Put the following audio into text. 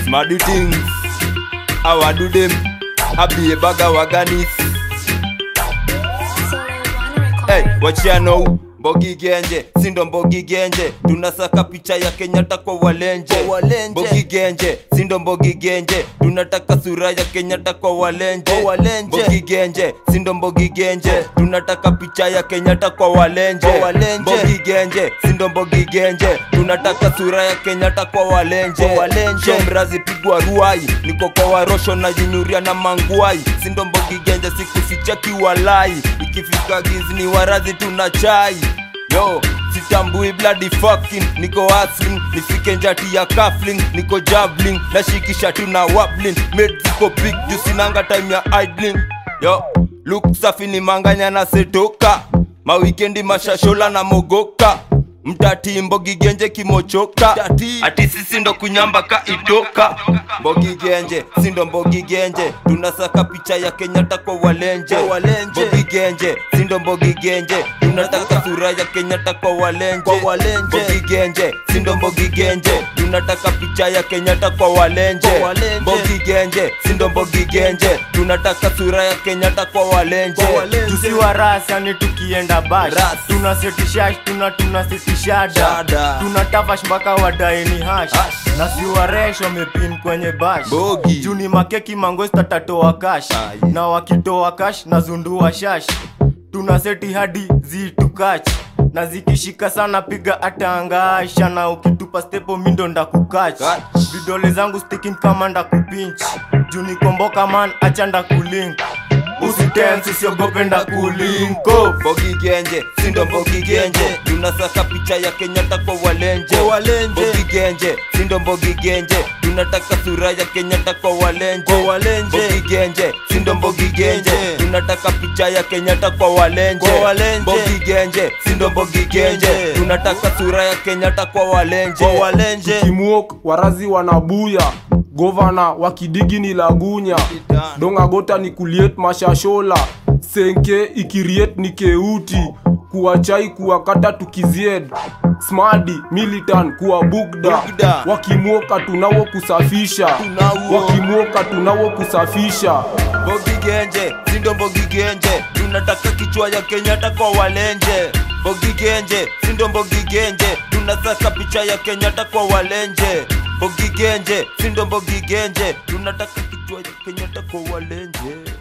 Smarty things, how I do them. I be a bag of waganis. Hey, wachia know Mbogi Genje, sindo Mbogi Genje, tunasaka picha ya Kenyatta kwa walenje. Kwa walenje. Mbogi Genje, sindo Mbogi Genje, tunataka sura ya Kenyatta kwa walenje. Kwa walenje. Mbogi Genje, sindo Mbogi Genje, tunataka picha ya Kenyatta kwa walenje. Kwa walenje. Mbogi Genje, sindo Mbogi Genje, tunataka sura ya Kenyatta kwa walenje. Kwa walenje. Shomrazi pigwa ruai, niko kwa warosho na jinyuria na manguai, sindo Mbogi Genje, sikuficha kiwalai, ikifika gizi ni warazi tuna chai Yo, sitambui bloody fucking Niko hustling, nifike njati ya cuffling Niko jabbling, nashikisha tu na wabbling Made ziko big, juu sinanga time ya idling Yo, look safi ni manganya na setoka Mawikendi mashashola na mogoka mtati mbogi genje kimochoka Mtati. ati sisi ndo kunyamba ka itoka mbogi genje sindo mbogi genje tunasaka picha ya kenyatta kwa walenje Kwa walenje. mbogi genje sindo mbogi genje tunataka sura ya kenyatta kwa walenje Kwa walenje. mbogi genje sindo mbogi genje tunataka picha ya kenyatta kwa walenje Kwa walenje. mbogi genje sindo mbogi genje tunataka sura ya kenyatta kwa walenje Kwa walenje. tusiwa ras yani tukienda bash Ras. tunasetishash tuna tunasitishada Shada. tunatafash mpaka wadaeni hash Hash. na siwaresh wamepin kwenye bash Bogi. juu ni makeki mangosta tatoa kash Aye. na wakitoa kash na zundua shash tunaseti hadi zitukach na zikishika sana piga atangasha na ukitupa stepo mindo ndakukach Kach. vidole zangu sticking kama ndakupinch juu nikomboka man acha ndakulink usitensi siogope ndakulinko Mbogi genje, sindo mbogi genje Tunasaka picha ya Kenyatta kwa walenje Kwa walenje. Mbogi genje, sindo mbogi genje Tunataka sura ya Kenyatta kwa walenje Kwa walenje. Mbogi genje, sindo mbogi genje Tunataka picha ya Kenyatta kwa walenje Kwa walenje. Mbogi genje, sindo mbogi genje Genje. Tunataka sura ya Kenyatta kwa walenje Kwa walenje kimwok warazi wanabuya govana wakidigi ni lagunya dongagota ni kuliet mashashola senke ikiriet ni keuti kuwachai kuwakata tukizied smadi militan kuwa bugda Bugda. wakimwoka tunawo kusafisha Tunawo. wakimwoka tunawo kusafisha Mbogi genje, sindo mbogi genje Tunataka kichwa ya Kenyatta kwa walenje Mbogi genje, sindo mbogi genje Tunasaka picha ya Kenyatta kwa walenje Mbogi genje, sindo mbogi genje Tunataka kichwa ya Kenyatta kwa walenje